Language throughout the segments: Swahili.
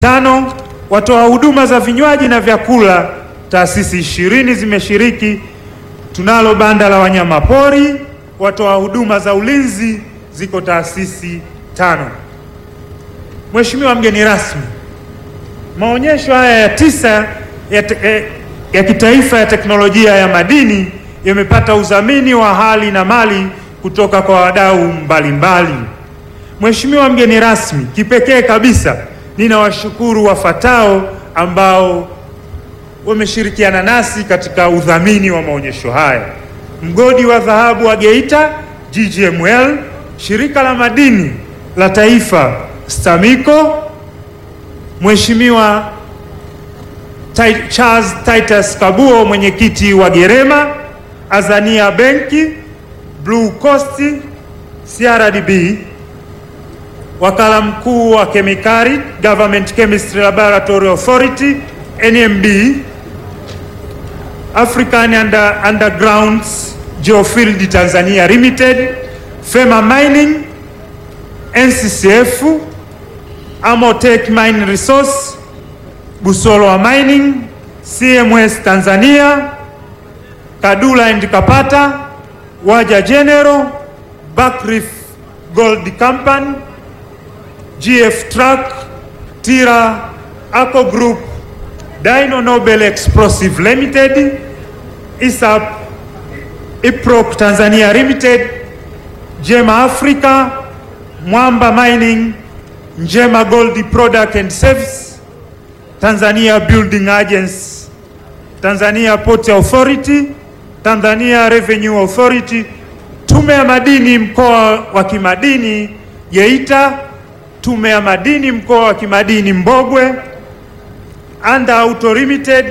Tano, watoa huduma za vinywaji na vyakula, taasisi ishirini zimeshiriki. Tunalo banda la wanyama pori, watoa huduma za ulinzi, ziko taasisi tano. Mheshimiwa mgeni rasmi, maonyesho haya ya tisa ya, te, eh, ya kitaifa ya teknolojia ya madini yamepata udhamini wa hali na mali kutoka kwa wadau mbalimbali. Mheshimiwa mgeni rasmi, kipekee kabisa ninawashukuru wafuatao ambao wameshirikiana nasi katika udhamini wa maonyesho haya: mgodi wa dhahabu wa Geita GGML, shirika la madini la taifa STAMICO, Mheshimiwa Charles Titus Kabuo, mwenyekiti wa Gerema, Azania Benki, Blue Coast, CRDB, wakala mkuu wa kemikali Government Chemistry Laboratory Authority NMB, African Under, Undergrounds Geofield Tanzania Limited, Fema Mining, NCCF, Amotech Mine Resource, Busolowa Mining, CMS Tanzania, Kadula and Kapata, Waja General, Buckreef Gold Company, GF Truck, Tira, Aco Group, Dino Nobel Explosive Limited, ISAP, Iproc Tanzania Limited, Jema Africa, Mwamba Mining, Njema Gold Product and Service, Tanzania Building Agents, Tanzania Port Authority, Tanzania Revenue Authority, Tume ya Madini mkoa wa kimadini Geita, Tume ya Madini mkoa wa kimadini Mbogwe, Anda Auto Limited,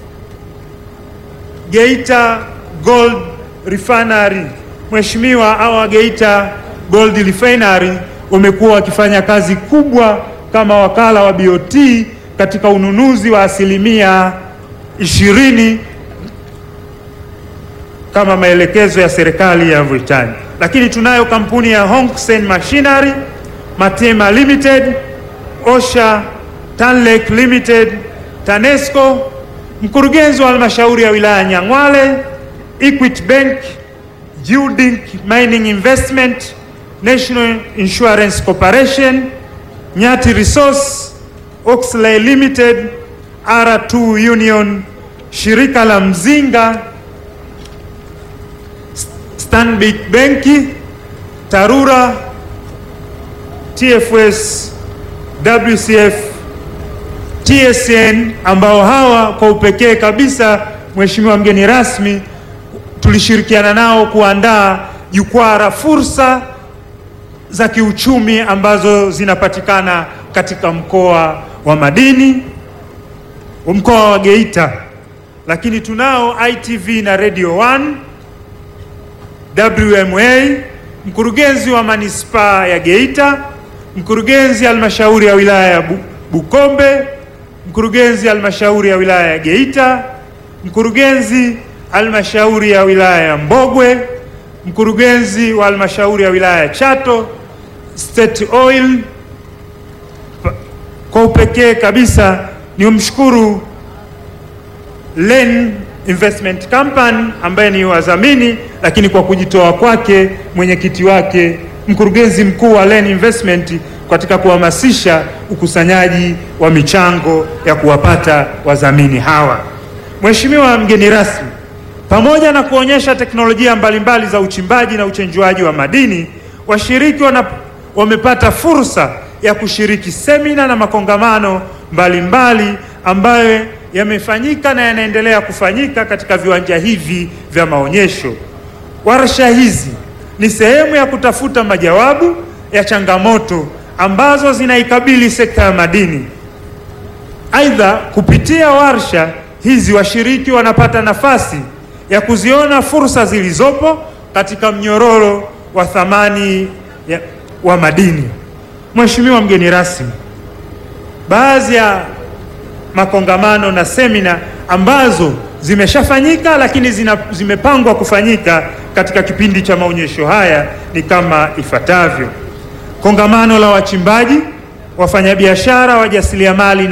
Geita Gold Refinery. Mheshimiwa, hawa Geita Gold Refinery wamekuwa wakifanya kazi kubwa kama wakala wa BOT katika ununuzi wa asilimia ishirini kama maelekezo ya serikali ya Mauritania. Lakini tunayo kampuni ya Hongsen Machinery, Matema Limited, Osha, Tanlek Limited, Tanesco, mkurugenzi wa halmashauri ya wilaya Nyang'hwale, Equity Bank, Judink Mining Investment, National Insurance Corporation, Nyati Resource, Oxley Limited, R2 Union, shirika la Mzinga, Stanbic Benki, Tarura, TFS, WCF, TSN ambao hawa kwa upekee kabisa, Mheshimiwa mgeni rasmi, tulishirikiana nao kuandaa jukwaa la fursa za kiuchumi ambazo zinapatikana katika mkoa wa madini, mkoa wa Geita. Lakini tunao ITV na Radio 1, WMA, mkurugenzi wa manispaa ya Geita, mkurugenzi halmashauri ya wilaya ya Bukombe, mkurugenzi halmashauri ya wilaya ya Geita, mkurugenzi halmashauri ya wilaya ya Mbogwe, mkurugenzi wa halmashauri ya wilaya ya Chato, State Oil. Kwa upekee kabisa ni umshukuru Len Investment Company ambaye ni wadhamini, lakini kwa kujitoa kwake mwenyekiti wake mkurugenzi mkuu wa Len Investment katika kuhamasisha ukusanyaji wa michango ya kuwapata wadhamini hawa. Mheshimiwa mgeni rasmi, pamoja na kuonyesha teknolojia mbalimbali za uchimbaji na uchenjuaji wa madini, washiriki wana, wamepata fursa ya kushiriki semina na makongamano mbalimbali mbali ambayo yamefanyika na yanaendelea kufanyika katika viwanja hivi vya maonyesho. Warsha hizi ni sehemu ya kutafuta majawabu ya changamoto ambazo zinaikabili sekta ya madini. Aidha, kupitia warsha hizi washiriki wanapata nafasi ya kuziona fursa zilizopo katika mnyororo wa thamani ya, wa madini. Mheshimiwa mgeni rasmi, baadhi ya makongamano na semina ambazo zimeshafanyika lakini zina, zimepangwa kufanyika katika kipindi cha maonyesho haya ni kama ifuatavyo: kongamano la wachimbaji wafanyabiashara, wajasiriamali